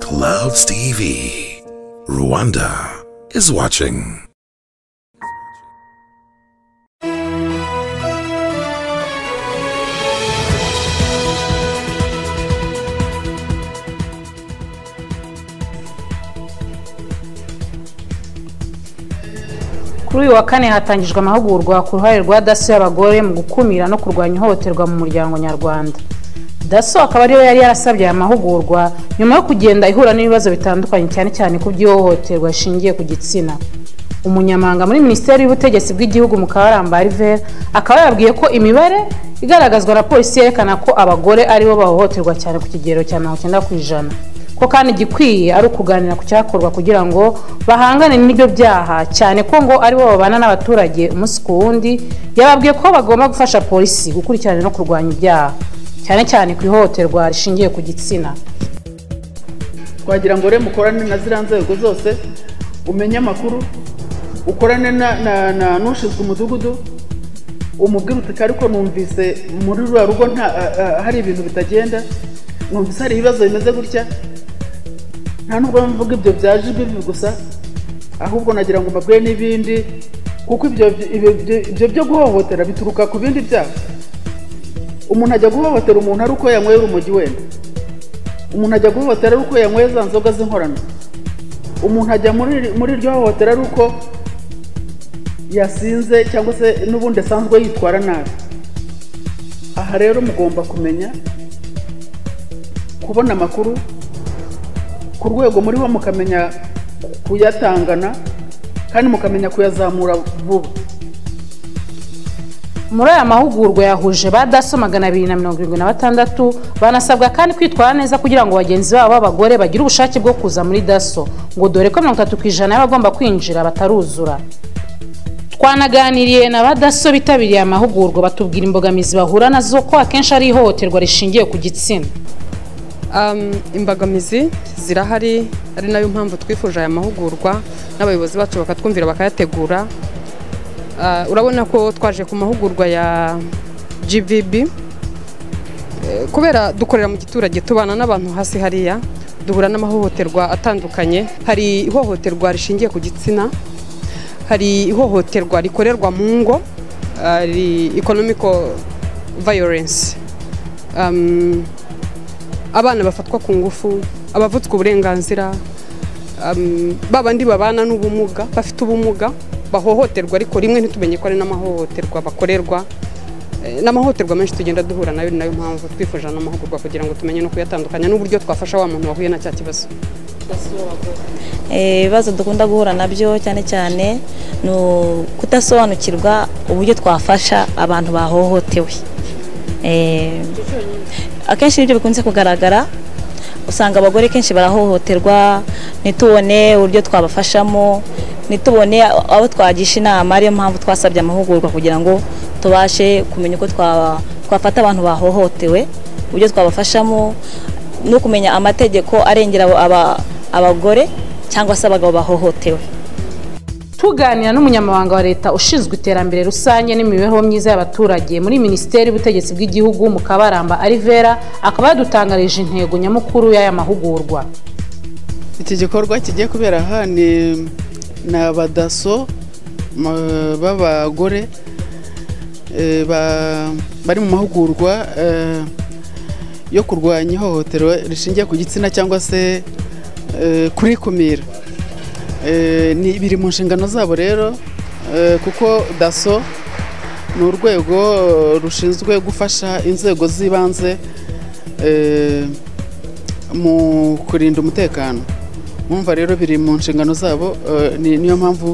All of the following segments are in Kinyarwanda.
Clouds TV. Rwanda is watching. kuri uyu wa kane hatangijwe amahugurwa ku ruhare rwa daso y'abagore mu gukumira no kurwanya ihohoterwa mu muryango nyarwanda daso akaba ariyo yari yarasabye aya mahugurwa nyuma yo kugenda ihura n'ibibazo bitandukanye cyane cyane ku by'ihohoterwa rishingiye ku gitsina umunyamanga muri minisiteri y'ubutegetsi bw'igihugu mu kabaramba rivera akaba yabwiye ko imibare igaragazwa na polisi yerekana ko abagore aribo bahohoterwa cyane ku kigero cya mirongo icyenda ku ijana ko kandi igikwiye ari ukuganira ku cyakorwa kugira ngo bahangane n'ibyo byaha cyane ko ngo aribo babana n'abaturage umunsi ku wundi yababwiye ko bagomba gufasha polisi gukurikirana no kurwanya ibyaha cyane cyane ku ihohoterwa rishingiye ku gitsina twagira ngo rero mukorane na ziriya nzego zose umenye amakuru ukorane na na- na n'ushinzwe umudugudu umubwire uti ariko numvise muri ruriya rugo nta a- a- hari ibintu bitagenda numvise hari ibibazo bimeze gutya nta nubwo mvuga ibyo byaje bibi gusa ahubwo nagira ngo mbabwire n'ibindi kuko ibyo ibyo- ibyo- ibyo byo guhohotera bituruka ku bindi byaha umuntu ajya guhohotera umuntu ari uko yanyweye urumogi wenda umuntu ajya guhohotera ari uko yanyweye za nzoga z'inkorano umuntu ajya muri muri iryo hohotera ari uko yasinze cyangwa se n'ubundi asanzwe yitwara nabi aha rero mugomba kumenya kubona amakuru ku rwego muriho mukamenya kuyatangana kandi mukamenya kuyazamura vuba muri aya mahugurwa yahuje ba daso magana abiri na mirongo irindwi na batandatu banasabwa kandi kwitwara neza kugira ngo bagenzi babo b'abagore bagire ubushake bwo kuza muri daso ngo dore ko mirongo itatu ku ijana y'abagomba kwinjira bataruzura twanaganiriye na ba daso bitabiriye amahugurwa batubwira imbogamizi bahura nazo ko akenshi ari ihohoterwa rishingiye ku gitsina Um, imbogamizi zirahari ari nayo mpamvu twifuje aya mahugurwa n'abayobozi bacu bakatwumvira bakayategura Ah, urabona ko twaje ku mahugurwa ya gvb Eh, kubera dukorera mu giturage tubana n'abantu hasi hariya duhura n'amahohoterwa atandukanye hari ihohoterwa rishingiye ku gitsina hari ihohoterwa rikorerwa mu ngo hari economical violence Um, abana bafatwa ku ngufu abavutswe uburenganzira um, ba bandi babana n'ubumuga bafite ubumuga bahohoterwa ariko rimwe ntitumenye ko ari n'amahohoterwa bakorerwa Eh, n'amahohoterwa menshi tugenda duhura nayo ni nayo mpamvu twifuje ano mahugurwa kugira ngo tumenye no kuyatandukanya n'uburyo twafasha wa muntu wahuye na cya kibazo Eh, ibibazo dukunda guhura nabyo cyane cyane ni kudasobanukirwa uburyo twafasha abantu bahohotewe Eh, akenshi ibyo bikunze kugaragara usanga abagore kenshi barahohoterwa ntitubone uburyo twabafashamo ntitubone abo twagisha inama ariyo mpamvu twasabye amahugurwa kugira ngo tubashe kumenya uko twa- twafata abantu bahohotewe uburyo twabafashamo no kumenya amategeko arengera abo- aba- abagore cyangwa se abagabo bahohotewe tuganira n'umunyamabanga wa leta ushinzwe iterambere rusange n'imibereho myiza y'abaturage muri minisiteri y'ubutegetsi bw'igihugu mu kabaramba arivera akaba yadutangarije intego nyamukuru y'aya mahugurwa iki gikorwa kigiye kubera aha ni ni abadaso ma- b'abagore eh, ba- bari mu mahugurwa eh, yo kurwanya ihohoterwa rishingiye ku gitsina cyangwa se eh, kurikumira Eh, ni- biri mu nshingano zabo rero eh, kuko daso ni urwego rushinzwe gufasha inzego z'ibanze eh, mu kurinda umutekano mwumva rero biri mu nshingano zabo eh, ni- niyo mpamvu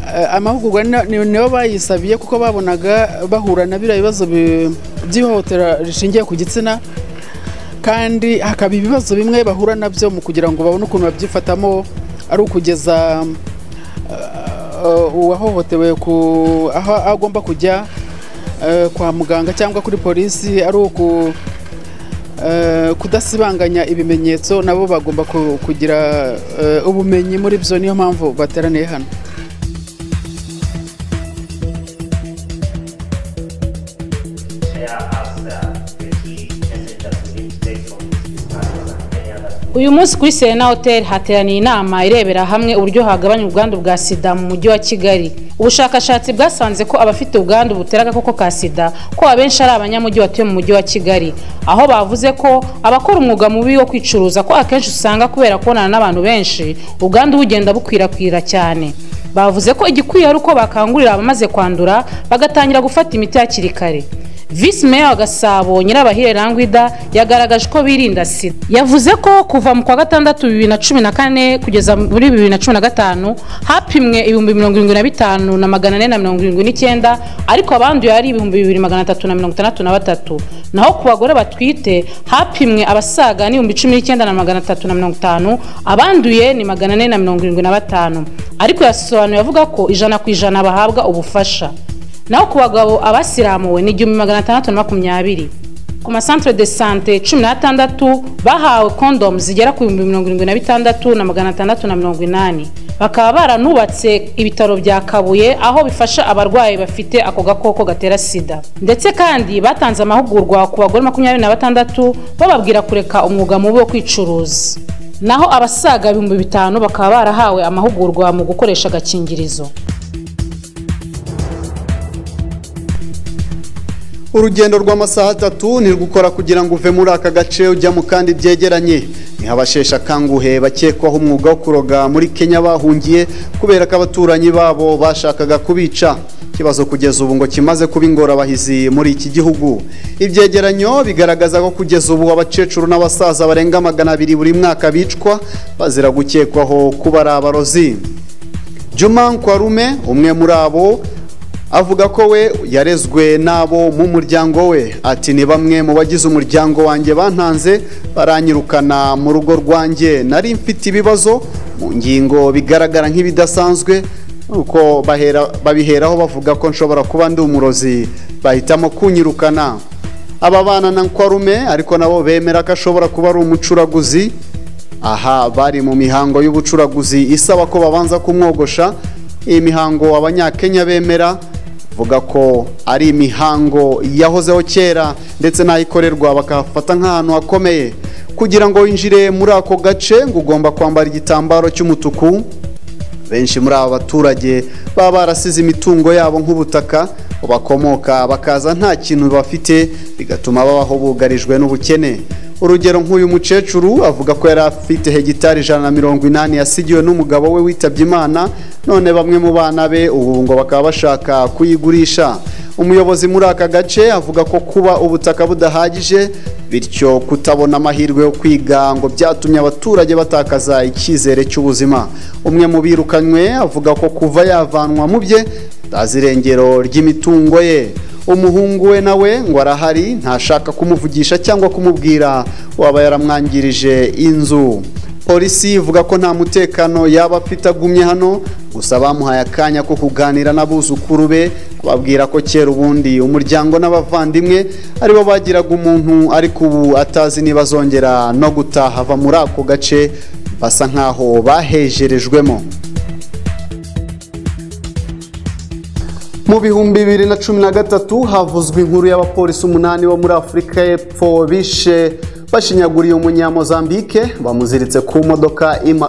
eh, amahugurwa ni- ni- nibo bayisabiye kuko babonaga bahura na biriya bibazo bi- by'ihohotera rishingiye ku gitsina kandi hakaba ibibazo bimwe bahura nabyo mu kugira ngo babone ukuntu babyifatamo ari ukugeza eh, uwahohotewe ku aho agomba kujya eh, kwa muganga cyangwa kuri polisi ari uku Eh, kudasibanganya ibimenyetso nabo bagomba ku- kugira eh, ubumenyi muri byo niyo mpamvu bateraniye hano share us the, the key message that we need to take from this discussion and any other uyu munsi kuri serena hoteli hateraniye inama irebera hamwe uburyo hagabanya ubwandu bwa sida mu mujyi wa kigali ubushakashatsi bwasanze ko abafite ubwandu butera agakoko ka sida ko abenshi ari abanyamujyi batuye mu mujyi wa kigali aho bavuze ko abakora umwuga mubi wo kwicuruza ko akenshi usanga kubera kubonana n'abantu benshi ubwandu bugenda bukwirakwira cyane bavuze ko igikwiye ari uko bakangurira abamaze kwandura bagatangira gufata imiti hakiri kare visi meya wa gasabo nyirabahire rangwida yagaragaje ko birinda sida yavuze ko kuva mu kwa gatandatu bibiri na cumi na kane kugeza muri bibiri na cumi na gatanu hapimwe ibihumbi mirongo irindwi na bitanu na magana ane na mirongo irindwi n'icyenda ariko abanduye ari ibihumbi bibiri magana atatu na mirongo itandatu na batatu naho ku bagore batwite hapimwe abasaga n'ibihumbi cumi n'icyenda na magana atatu na mirongo itanu abanduye ni magana ane na mirongo irindwi na batanu ariko yasobanuye avuga ko ijana ku ijana bahabwa ubufasha naho ku bagabo abasiramuwe ni igihumbi magana atandatu na makumyabiri ku masantere de sante cumi n'atandatu bahawe kondomu zigera ku bihumbi mirongo irindwi na bitandatu na magana atandatu na mirongo inani bakaba baranubatse ibitaro bya kabuye aho bifasha abarwayi bafite ako gakoko gatera sida ndetse kandi batanze amahugurwa ku bagore makumyabiri na batandatu bababwira kureka umwuga mubi wo kwicuruza naho abasaga ibihumbi bitanu bakaba barahawe amahugurwa mu gukoresha agakingirizo urugendo rw'amasaha atatu ntirugukora kugira ngo uve muri aka gace ujya mu kandi byegeranye niho abasheshe akanguhe bakekwaho umwuga wo kuroga muri kenya bahungiye kubera ko abaturanyi babo bashakaga kubica ikibazo kugeza ubu ngo kimaze kuba ingorabahizi muri iki gihugu ibyegeranyo bigaragaza ko kugeza ubu abakecuru n'abasaza barenga magana abiri buri mwaka bicwa bazira gukekwaho kuba ari abarozi juma nkwarume umwe muri abo avuga ko we yarezwe n'abo mu muryango we ati ni bamwe mu bagize umuryango wanjye bantanze baranyirukana mu rugo rwanjye nari mfite ibibazo mu ngingo bigaragara nk'ibidasanzwe nuko babiheraho bavuga ko nshobora kuba ndi umurozi bahitamo kunyirukana aba bana na nkwarume ariko nabo bemera ko ashobora kuba ari umucuraguzi aha bari mu mihango y'ubucuraguzi isaba ko babanza kumwogosha iyi mihango abanyakenya bemera vuga ko ari imihango yahozeho kera ndetse n'ayikorerwa bakahafata nk'ahantu hakomeye kugira ngo winjire muri ako gace ngo ugomba kwambara igitambaro cy'umutuku benshi muri aba baturage baba barasize imitungo yabo nk'ubutaka bakomoka bakaza nta kintu bafite bigatuma babaho bugarijwe n'ubukene urugero nk'uyu mukecuru avuga ko yari afite hegitari ijana na mirongo inani yasigiwe n'umugabo we witabye imana none bamwe mu bana be ubu ngo bakaba bashaka kuyigurisha umuyobozi muri aka gace avuga ko kuba ubutaka budahagije bityo kutabona amahirwe yo kwiga ngo byatumye abaturage batakaza icyizere cy'ubuzima umwe mu birukanywe avuga ko kuva yavanwa mu bye atazi irengero ry'imitungo ye umuhungu we nawe ngo arahari ntashaka kumuvugisha cyangwa kumubwira waba yaramwangirije inzu polisi ivuga ko nta mutekano yaba afite agumye hano gusa bamuhaye akanya ko kuganira n'abuzukuru be babwira ko kera ubundi umuryango n'abavandimwe aribo bagiraga umuntu ariko ubu atazi niba azongera no gutaha ava muri ako gace basa nk'aho bahejerejwemo mu bihumbi bibiri na cumi na gatatu havuzwe inkuru y'abapolisi umunani bo muri afurika y'epfo bishe bashinyaguriye umunyamozambike bamuziritse ku modoka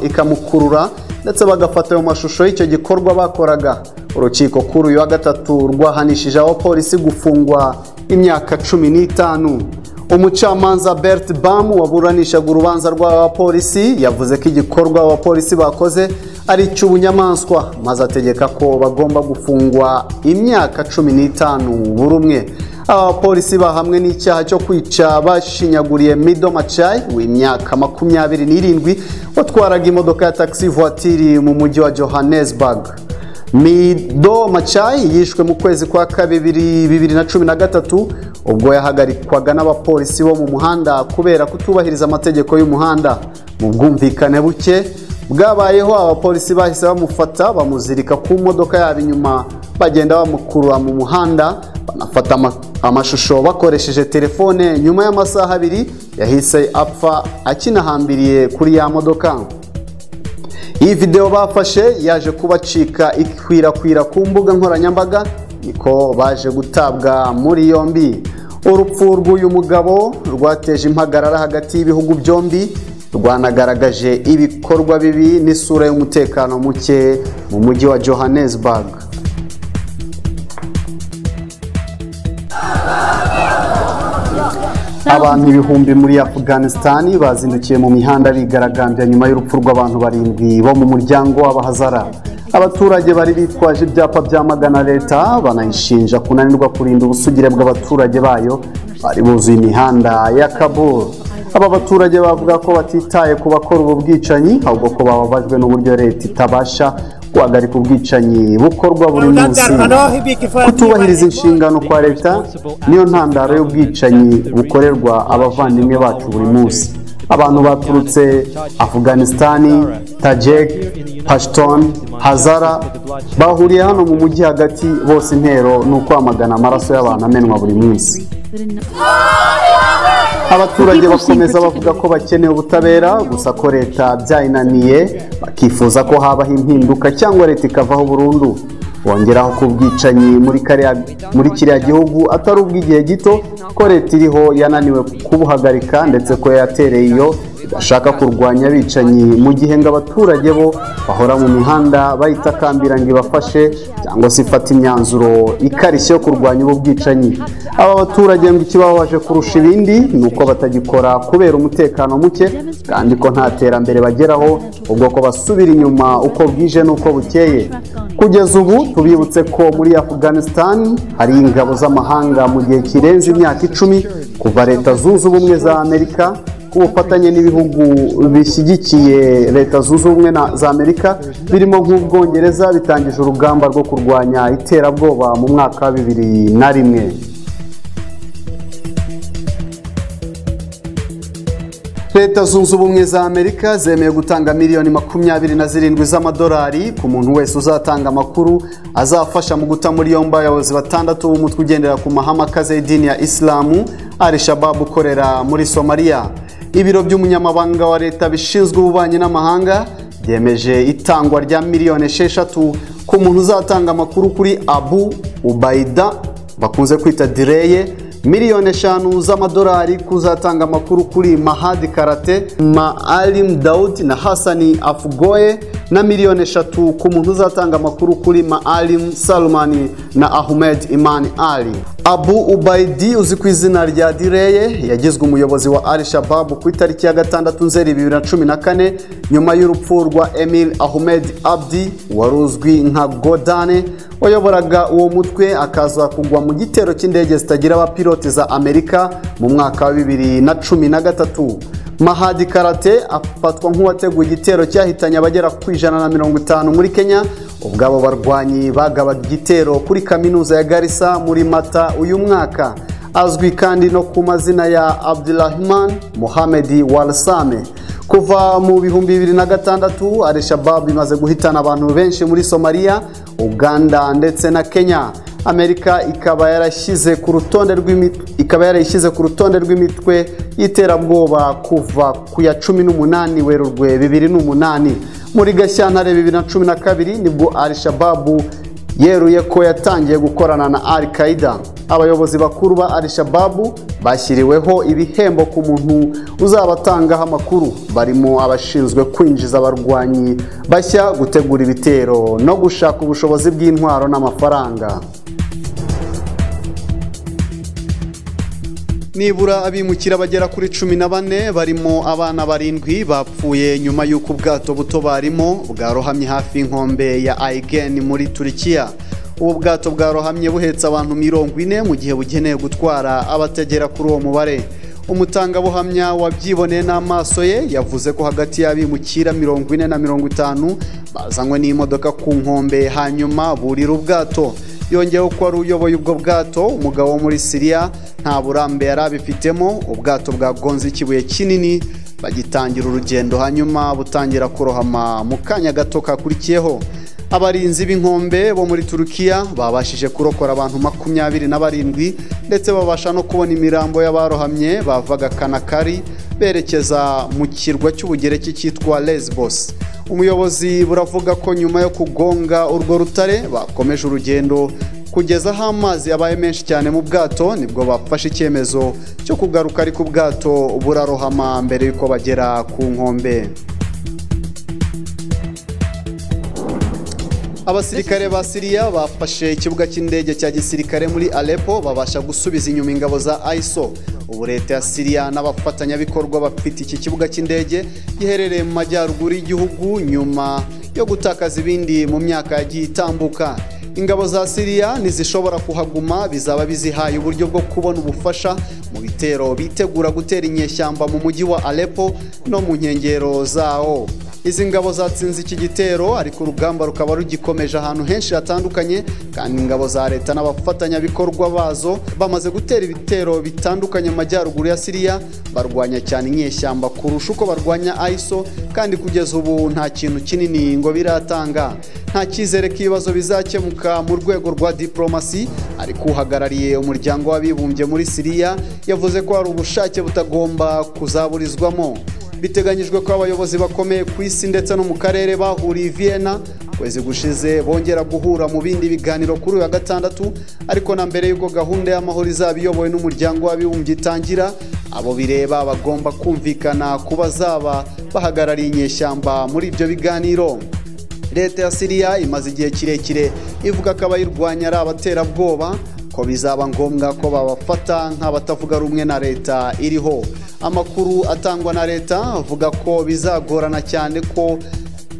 ikamukurura ndetse bagafata ayo mashusho y'icyo gikorwa bakoraga urukiko kuri uyu wa gatatu rwahanishije abapolisi gufungwa imyaka cumi n'itanu umucamanza bert bam waburanishaga urubanza rw'abapolisi yavuze ko igikorwa abapolisi bakoze ari icy'ubunyamaswa maze ategeka ko bagomba gufungwa imyaka cumi n'itanu buri umwe aba bapolisi bahamwe n'icyaha cyo kwica bashinyaguriye mido macayi w'imyaka makumyabiri n'irindwi watwaraga imodoka ya taxi voiture mu mujyi wa johannesburg mido macayi yishwe mu kwezi kwa kabiri bibiri na cumi na gatatu ubwo yahagarikwaga n'abapolisi bo mu muhanda kubera kutubahiriza amategeko y'umuhanda mu bwumvikane buke bwabayeho abapolisi bahise bamufata bamuzirika ku modoka yabo inyuma bagenda bamukurura mu muhanda banafata amashusho bakoresheje telefone nyuma y'amasaha abiri yahise apfa akinahambiriye kuri ya modoka iyi videwo bafashe yaje kubacika ikwirakwira ku mbuga nkoranyambaga niko baje gutabwa muri yombi urupfu rw'uyu mugabo rwateje impagarara hagati y'ibihugu byombi rwanagaragaje ibikorwa bibi n'isura y'umutekano muke mu mujyi wa johannesburg abantu ibihumbi muri afghanistan bazindukiye mu mihanda bigaragambya nyuma y'urupfu rw'abantu barindwi bo mu muryango w'abahazara abaturage bari bitwaje ibyapa byamagana leta banayishinja kunanirwa kurinda ubusugire bw'abaturage bayo bari buzuye imihanda ya kabul aba baturage bavuga ko batitaye ku bakora ubu bwicanyi ahubwo ko bababajwe n'uburyo leta itabasha guhagarika ubwicanyi bukorwa buri munsi kutubahiriza inshingano kwa leta niyo ntandaro y'ubwicanyi bukorerwa abavandimwe bacu buri munsi abantu baturutse afghanistan tajek pashton hazara bahuriye hano mu mujyi hagati bose intero ni ukwamagana amaraso y'abantu amenwa buri munsi abaturage bakomeza bavuga ko bakeneye ubutabera gusa ko leta byayinaniye bakifuza ko habaho impinduka cyangwa leta ikavaho burundu bongeraho ko ubwicanyi muri kariya- muri kiriya gihugu atari ubw'igihe gito ko leta iriho yananiwe kubuhagarika ndetse ko yatereye iyo idashaka kurwanya abicanyi mu gihe ngo abaturage bo bahora mu mihanda bayitakambira ngo ibafashe cyangwa se ifata imyanzuro ikarishye yo kurwanya ubu bwicanyi aba baturage ngo ikibabaje kurusha ibindi ni uko batagikora kubera umutekano muke kandi ko nta terambere bageraho ubwo ko basubira inyuma uko bwije n'uko bukeye kugeza ubu tubibutse ko muri afghanistan hari ingabo z'amahanga mu gihe kirenze imyaka icumi kuva leta zunze ubumwe za amerika ku bufatanye n'ibihugu bishyigikiye leta zunze ubumwe na- za amerika birimo nk'ubwongereza bitangije urugamba rwo kurwanya iterabwoba mu mwaka wa bibiri na rimwe leta zunze ubumwe za amerika zemeye gutanga miliyoni makumyabiri na zirindwi z'amadolari ku muntu wese uzatanga amakuru azafasha mu guta muri yombi abayobozi batandatu b'umutwe ugendera ku mahame akaze y'idini ya isilamu ari shababu ukorera muri somaliya ibiro by'umunyamabanga wa leta bishinzwe ububanyi n'amahanga byemeje itangwa rya miliyoni esheshatu ku muntu uzatanga amakuru kuri abu ubayida bakunze kwita direye miliyoni eshanu z'amadolari kuzatanga amakuru kuri mahadi karate maalim daud na hasani afugoye na miliyoni eshatu ku muntu uzatanga amakuru kuri maalim salmani na ahmed imani ali abu ubaidi uzi ku izina rya direye yagizwe umuyobozi wa al shababu ku itariki ya gatandatu nzeri bibiri na cumi na kane nyuma y'urupfu rwa emil ahmed abdi wari uzwi nka godane wayoboraga uwo mutwe akaza kugwa mu gitero cy'indege zitagira abapilote za amerika mu mwaka wa bibiri na cumi na gatatu mahadi karate afatwa nk'uwateguye igitero cyahitanye abagera ku ijana na mirongo itanu muri kenya ubwabo barwanyi bagabaga igitero kuri kaminuza ya garisa muri mata uyu mwaka azwi kandi no ku mazina ya abdurahman muhamedi warsame kuva mu bihumbi bibiri na gatandatu al-shabab imaze guhitana abantu benshi muri somaliya uganda ndetse na kenya amerika ikaba yarashyize ku rutonde rw'imi- ikaba yarayishyize ku rutonde rw'imitwe y'iterabwoba kuva ku ya cumi n'umunani werurwe bibiri n'umunani muri gashyantare bibiri na cumi na kabiri nibwo al-shababu yeruye ko yatangiye gukorana na al qaida abayobozi bakuru ba al shababu bashyiriweho ibihembo ku muntu uzabatangaho amakuru barimo abashinzwe kwinjiza abarwanyi bashya gutegura ibitero no gushaka ubushobozi bw'intwaro n'amafaranga nibura abimukira bagera kuri cumi na bane barimo abana barindwi bapfuye nyuma y'uko ubwato buto barimo bwarohamye hafi y'inkombe ya aigeni muri turikiya ubu bwato bwarohamye buhetse abantu mirongo ine mu gihe bugenewe gutwara abatagera kuri uwo mubare umutangabuhamya wabyiboneye n'amaso ye yavuze ko hagati y'abimukira mirongo ine na mirongo itanu bazanywe n'imodoka ku nkombe hanyuma burira ubwato yongeyeho ko wari uyoboye ubwo bwato umugabo wo muri siriya nta burambe yari abifitemo ubwato bwagonze ikibuye kinini bagitangira urugendo hanyuma butangira kurohama mu kanya gato kakurikiyeho abarinzi b'inkombe bo muri turukiya babashije kurokora abantu makumyabiri na barindwi ndetse babasha no kubona imirambo y'abarohamye bavaga kanakari berekeza mu kirwa cy'ubugereki cyitwa lesbos umuyobozi buravuga ko nyuma yo kugonga urwo rutare bakomeje urugendo kugeza aho amazi yabaye menshi cyane mu bwato nibwo bafashe icyemezo cyo kugaruka ariko ubwato burarohama mbere y'uko bagera ku nkombe abasirikare ba siriya bafashe ikibuga cy'indege cya gisirikare muri arepo babasha gusubiza inyuma ingabo za iso ubu leta ya siriya n'abafatanyabikorwa bafite iki kibuga cy'indege giherereye mu majyaruguru y'igihugu nyuma yo gutakaza ibindi mu myaka yagiye itambuka ingabo za siriya ntizishobora kuhaguma bizaba bizihaye uburyo bwo kubona ubufasha mu bitero bitegura gutera inyeshyamba mu mujyi wa arepo no mu nkengero zawo izi ngabo zatsinze iki gitero ariko urugamba rukaba rugikomeje ahantu henshi hatandukanye kandi ingabo za leta n'abafatanyabikorwa bazo bamaze gutera ibitero bitandukanye mu majyaruguru ya siriya barwanya cyane inyeshyamba kurusha uko barwanya iso kandi kugeza ubu nta kintu kinini ngo biratanga nta cyizere k'ibibazo bizakemuka mu rwego rwa diporomasi ariko uhagarariye umuryango w'abibumbye muri siriya yavuze ko hari ubushake butagomba kuzaburizwamo biteganyijwe ko abayobozi bakomeye ku isi ndetse no mu karere bahuriye i vienna kwezi gushize bongera guhura mu bindi biganiro kuri uyu wa gatandatu ariko na mbere y'uko gahunda y'amahoro izaba iyobowe n'umuryango w'abibumbye itangira abo bireba bagomba kumvikana ku bazaba bahagarariye inyeshyamba muri ibyo biganiro leta ya siriya imaze igihe kirekire ivuga ko abayirwanya ari abaterabwoba ko bizaba ngombwa ko babafata nk'abatavuga rumwe na leta iriho amakuru atangwa na leta avuga ko bizagorana cyane ko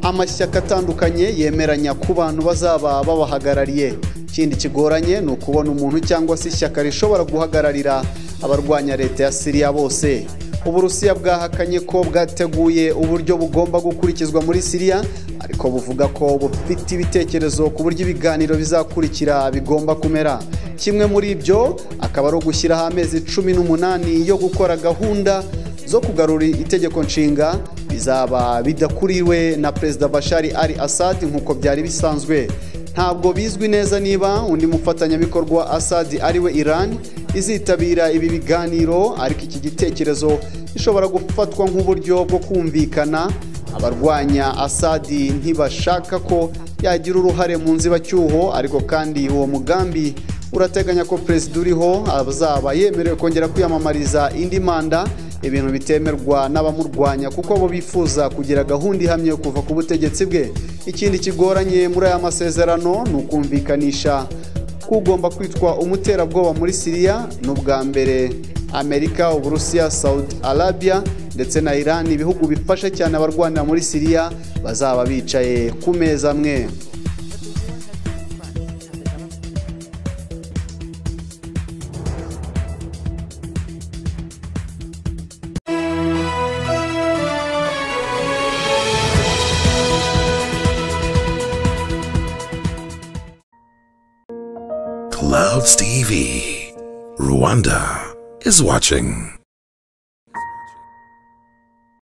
amashyaka atandukanye yemeranya ku bantu bazaba babahagarariye ikindi kigoranye ni ukubona umuntu cyangwa se ishyaka rishobora guhagararira abarwanya leta ya siriya bose uburusiya bwahakanye ko bwateguye uburyo bugomba gukurikizwa muri siriya ariko buvuga ko bufite ibitekerezo ku buryo ibiganiro bizakurikira bigomba kumera kimwe muri ibyo akaba ari ugushyiraho amezi cumi n'umunani yo gukora gahunda zo kugarura itegeko nshinga bizaba bidakuriwe na perezida bashari ari asadi nk'uko byari bisanzwe ntabwo bizwi neza niba undi mufatanyabikorwa wa asadi ariwe irani izitabira ibi biganiro ariko iki gitekerezo gishobora gufatwa nk'uburyo bwo kumvikana abarwanya asadi ntibashaka ko yagira uruhare mu nzibacyuho ariko kandi uwo mugambi urateganya ko perezida uriho azaba yemerewe kongera kwiyamamariza indi manda ibintu bitemerwa n'abamurwanya kuko bo bifuza kugira gahunda ihamye yo kuva ku butegetsi bwe ikindi kigoranye muri aya masezerano ni ukumvikanisha ko ugomba kwitwa umuterabwoba muri siriya n'ubwa mbere amerika uburusiya saudi arabia ndetse na irani ibihugu bifasha cyane abarwanira muri siriya bazaba bicaye ku meza amwe Clouds TV. Rwanda is watching.